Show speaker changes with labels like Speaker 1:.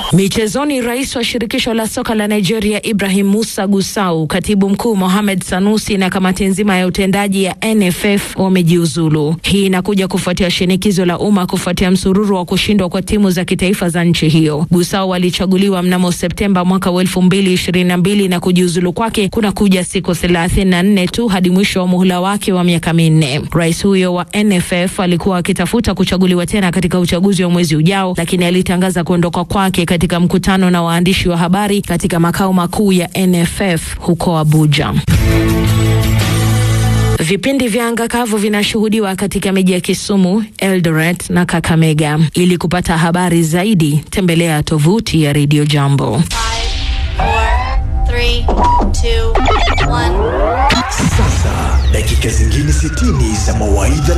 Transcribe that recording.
Speaker 1: Michezoni, rais wa shirikisho la soka la Nigeria Ibrahim Musa Gusau, katibu mkuu Mohamed Sanusi na kamati nzima ya utendaji ya NFF wamejiuzulu. Hii inakuja kufuatia shinikizo la umma kufuatia msururu wa kushindwa kwa timu za kitaifa za nchi hiyo. Gusau alichaguliwa mnamo Septemba mwaka wa elfu mbili ishirini na mbili na kujiuzulu kwake kuna kuja siku thelathini na nne tu hadi mwisho wa muhula wake wa miaka minne. Rais huyo wa NFF alikuwa akitafuta kuchaguliwa tena katika uchaguzi wa mwezi ujao, lakini alitangaza kuondoka kwake katika mkutano na waandishi wa habari katika makao makuu ya NFF huko Abuja. Vipindi vya anga kavu vinashuhudiwa katika miji ya Kisumu, Eldoret na Kakamega. Ili kupata habari zaidi, tembelea tovuti ya Radio Jambo.
Speaker 2: Three, two, one.
Speaker 3: Sasa dakika zingine 60 za mawaidha